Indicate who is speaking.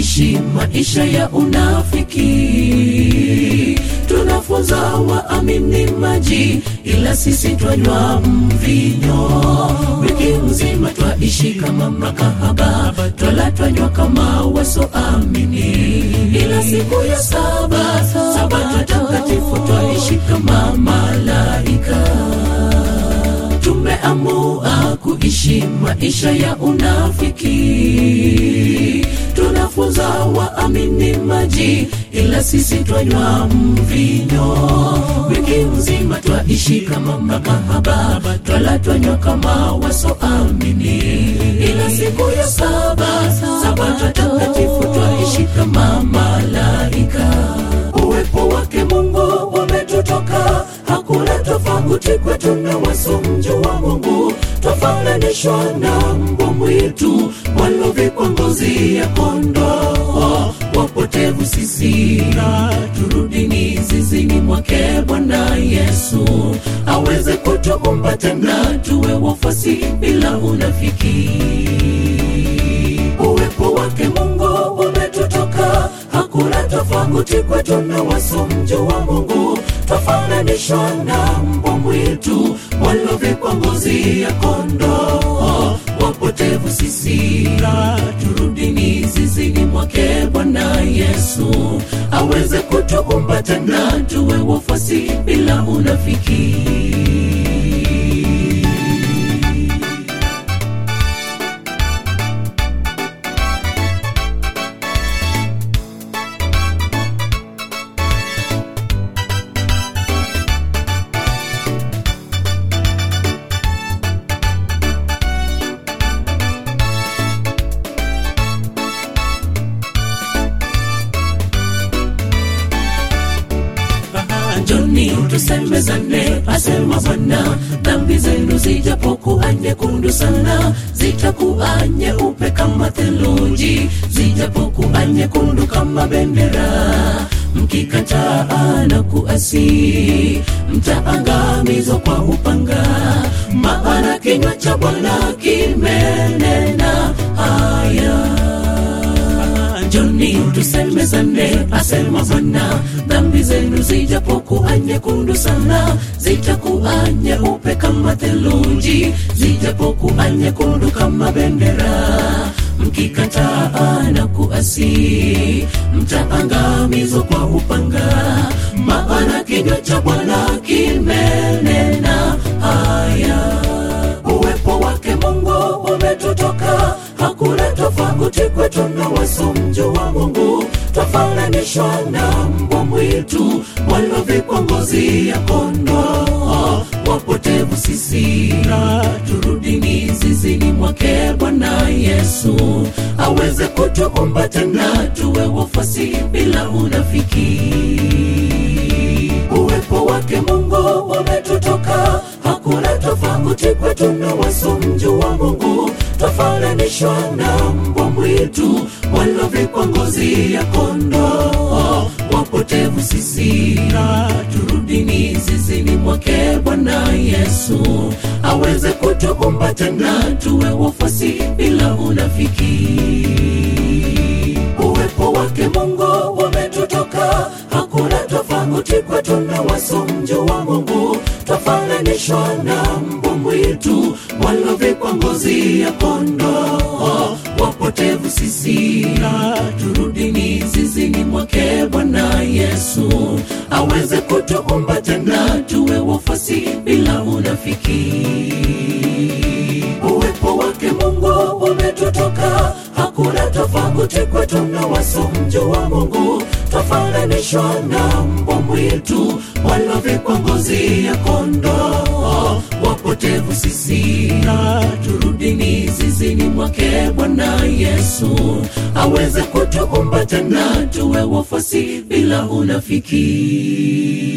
Speaker 1: twaishi maisha ya unafiki tunafunza waamini maji ila sisi twanywa mvinyo wiki mzima twaishi kama makahaba twala twanywa kama wasoamini ila siku ya saba sabato takatifu twaishi kama malaika tumeamua kuishi maisha ya unafiki tunafunza waamini maji ila sisi twanywa mvinyo wiki mzima twaishi kama makahaba twala twanywa kama wasoamini ila siku ya saba sabato takatifu twaishi kama malaika uwepo wake mungu umetutoka hakuna tofauti kwetu na wasomjua mungu twafananishwa na mbwa mwitu walovikwa ngozi ya kondoo wapotevu sisi na turudini zizini mwake bwana yesu aweze kutuumba tena tuwe wafuasi bila unafiki uwepo wake mungu umetutoka hakuna tofauti kwetu na wasomjua mungu twafananishwa na mbwa mwitu walovikwa ngozi ya kondoo wapotevu sisi na turudini zizini mwake bwana yesu aweze kutuumba tena tuwe wafuasi bila unafiki njoni tusemezane asema bwana dhambi zenu zijapokuwa nyekundu sana zitakuwa nyeupe kama theluji zijapokuwa nyekundu kama bendera mkikataa na kuasi mtaangamizwa kwa upanga maana kinywa cha bwana kimenena haya njoni tusemezane asema bwana dhambi zenu zijapokuwa nyekundu sana zitakuwa nyeupe kama theluji zijapokuwa nyekundu kama bendera mkikataa na kuasi mtaangamizwa kwa upanga maana kinywa cha bwana kimenena haya uwepo wake mungu umetutoka hakuna tofauti kwetu na wasomjua mungu twafananishwa na mbwa mwitu walovikwa ngozi ya kondoo wapotevu sisi na turudini zizini mwake bwana yesu aweze kutuumba tena tuwe wafuasi bila unafiki uwepo wake mungu umetutoka hakuna tofauti kwetu na wasomjua mungu twafananishwa na mbwa mwitu walovikwa ngozi ya kondoo wapotevu sisi na turudini zizini mwake bwana yesu aweze kutuumba tena tuwe wafuasi bila unafiki uwepo wake mungu umetutoka hakuna tofauti kwetu na wasomjua mungu twafananishwa na mbwa mwitu walovikwa ngozi ya kondoo wapotevu sisi na turudini zizini mwake bwana yesu aweze kutuumba tena tuwe wafuasi bila unafiki uwepo wake mungu umetutoka hakuna tofauti kwetu na wasomjua mungu twafananishwa na mbwa mwitu walovikwa ngozi ya kondoo wapotevu sisi na turudini zizini mwake bwana yesu aweze kutuumba tena tuwe wafuasi bila unafiki